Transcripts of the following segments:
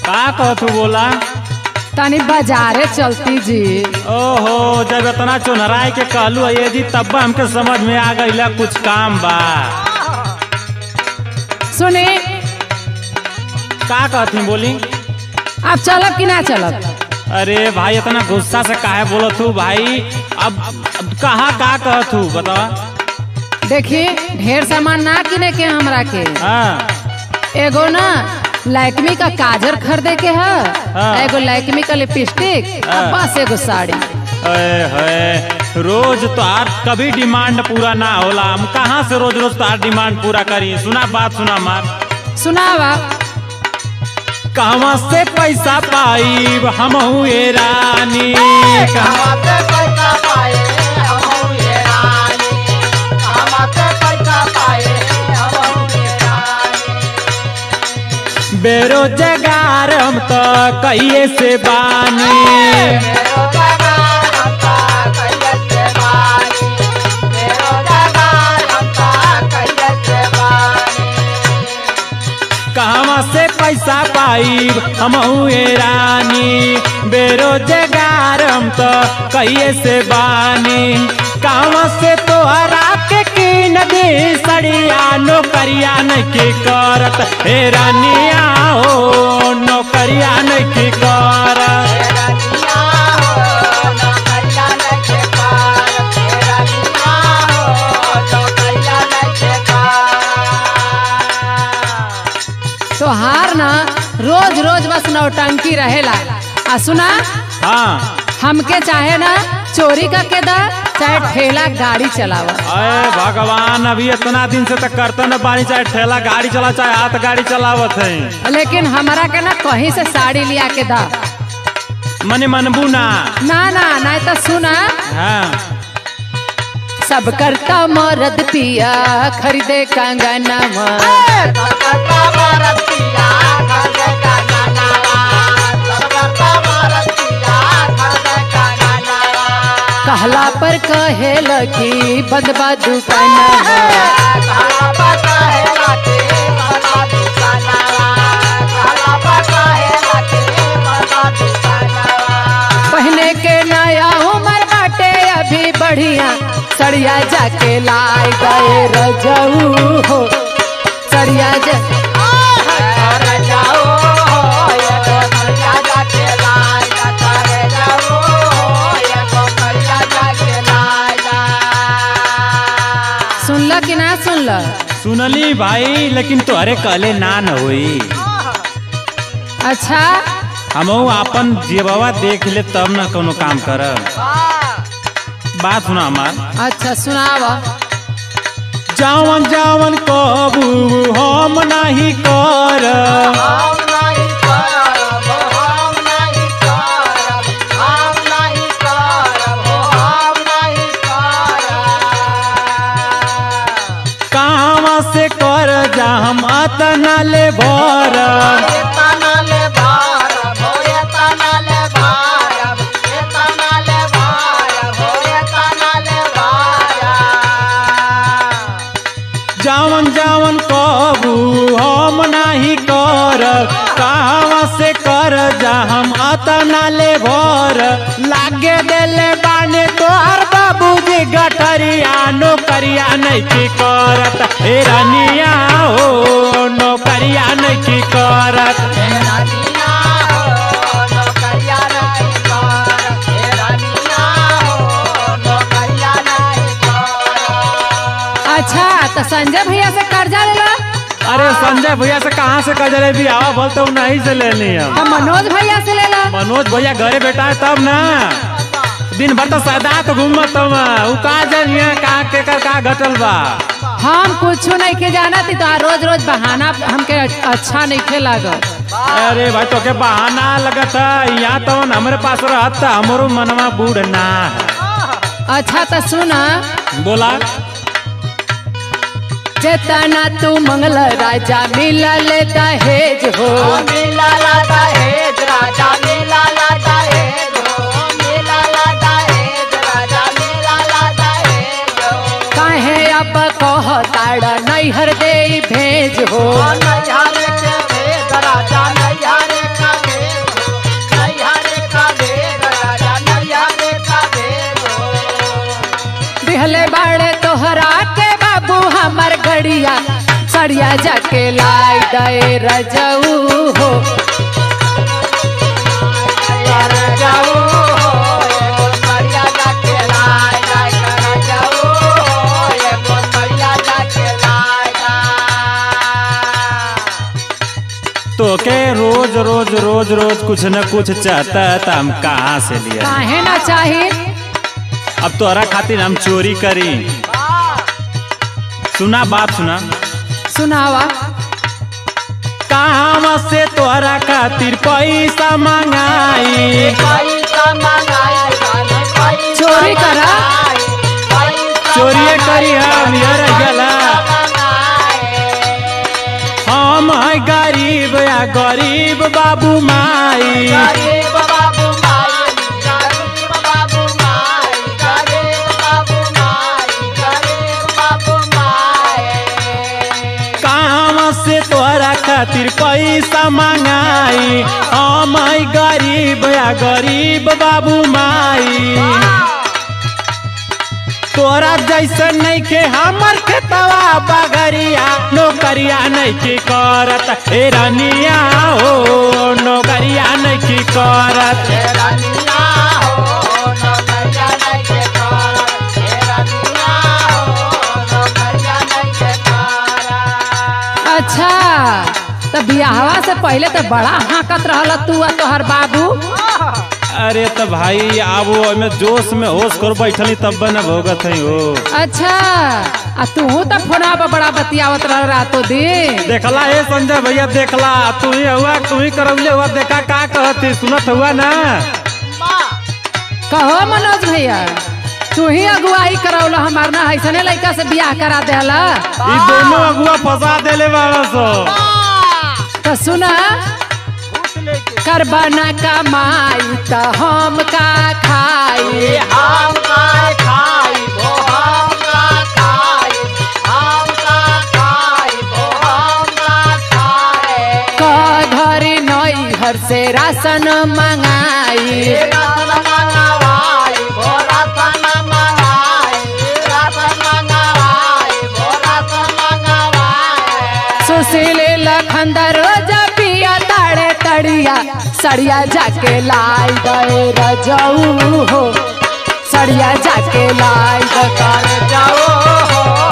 का कहतू बोला तनी बाजारे चलती जी ओहो जब इतना चुनराय के कहलू ये जी तब हमके समझ में आ गई कुछ काम बा सुनी का कहती बोली आप चलब कि ना चलब अरे भाई इतना गुस्सा से काहे बोलत हूँ भाई अब, अब कहा का कहत हूँ बतावा देखिए ढेर सामान ना किने के हमरा के हाँ एगो ना लैक्मी का काजर खरीदे के है हाँ। एगो लैक्मी का लिपस्टिक और हाँ। बस एगो साड़ी अरे है रोज तो आर कभी डिमांड पूरा ना होला हम कहाँ से रोज रोज तार डिमांड पूरा करी सुना बात सुना मार सुनावा कहवा से पैसा पाई हम ये रानी कहवा बेरोजगार हम तो कहिए से बानी कहवा से पैसा पाई हम ये रानी बेरोजगार हम तो कहिए से बानी कहवा से तो हरा के की नदी सड़िया नौकरिया नहीं करत हे रानिया हो नौकरिया नहीं करत तोहार ना रोज रोज बस नौटंकी रहेला आ सुना हाँ हमके चाहे ना चोरी का के दा चाहे ठेला गाड़ी चलावा अरे भगवान अभी इतना दिन से तक करते न पानी चाहे ठेला गाड़ी चला चाहे हाथ गाड़ी चलावत है लेकिन हमारा के ना कहीं से साड़ी लिया के दा मने मनबू ना ना ना नहीं तो सुना हाँ सब करता मरद पिया खरीदे कंगनवा कहला पर कहे लगी बंदबा दुकानवा पहने के नया उमर बाटे अभी बढ़िया सड़िया जाके लाई गए रजऊ हो सड़िया जा सुनल कि ना सुनल सुनली भाई लेकिन तोहरे कहले ना न होई अच्छा हम अपन जेबवा देख ले तब न कोनो काम कर बात सुना हमार अच्छा सुनावा जावन जावन कबू हम नहीं कर कहाँ से कर जा हम अतना ले भर जावन जावन कबू हम नहीं कर कहाँ से कर जा हम अतना ले भर लागे देले बाने तोहर बाबूजी गठरिया नौकरिया नहीं की करत हे रनिया हो नौकरिया नहीं की करत अच्छा तो संजय भैया से कर्जा लेला अरे संजय भैया से कहाँ से कजरे भी आवा बोलते हूँ नहीं से लेनी हम तो मनोज भैया से लेला मनोज भैया घरे बैठा है तब ना दिन भर तो सदा तो घूमत हम उ का जानिए का के कर का घटल बा हम कुछ नहीं के जाना थी तो रोज रोज बहाना हमके अच्छा नहीं खे लागत अरे भाई तो के बहाना लगत है यहाँ तो हमारे पास रहत हमरो मनवा बूढ़ ना है अच्छा तो सुना बोला जेतना तू मंगल राजा मिलल दहेज हो काहे अब कह ताड़ा नैहर दे भेज हो नैहर के भेद राजा नैहर का गए रजऊ हो तो के रोज रोज रोज रोज कुछ न कुछ चाहता है तो हम कहाँ से लिया काहे ना चाही अब तोहरा खातिर हम चोरी करी सुना बात सुना सुनावा कहाँ से तोहरा खातिर पैसा मंगाई चोरी करा चोरिए करी हम यार गला हम है गरीब या गरीब बाबू माई कहाँ से तोहरा खातिर पैसा मंगाई हम है गरीब या गरीब बाबू माई तोरा जैसे नहीं के हमर खेतवा बगरिया नौकरिया नहीं की करत हे रनिया हो नौकरिया नहीं की करत अच्छा तो बियाहवा से पहले तो बड़ा हाकत रहल तू आ तोहर बाबू अरे तो भाई आबो में जोश में होश कर बैठली तब न भोगत है हो अच्छा आ तू तो फोना पर बड़ा बतियावत रह रातो दिन देखला हे संजय भैया देखला तू ही हुआ तू ही करौले हुआ देखा का कहती सुनत हुआ ना कहो मनोज भैया तू ही अगुवाई करौल हमार ना ऐसने लड़का से बियाह करा देला ई दोनों अगुआ फंसा देले बाबा सो तो सुना करबा ना कमाई तो हम का खाई क घरी नई हर से राशन मंगाई सुशील लखंदर रोज पिया ताड़े तड़िया सड़िया जाके लाई गए रजऊ हो सड़िया जाके लाई गए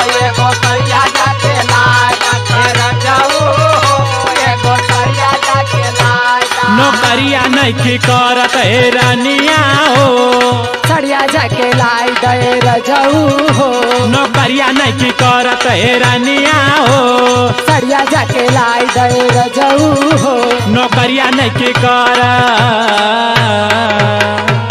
नौकरिया नहीं की करत हे रानिया हो सड़िया जाके लाई गए रजऊ हो नौकरिया नहीं की करत हे रानिया हो सड़िया जाके लाई गए रजऊ हो नौकरिया नहीं की कर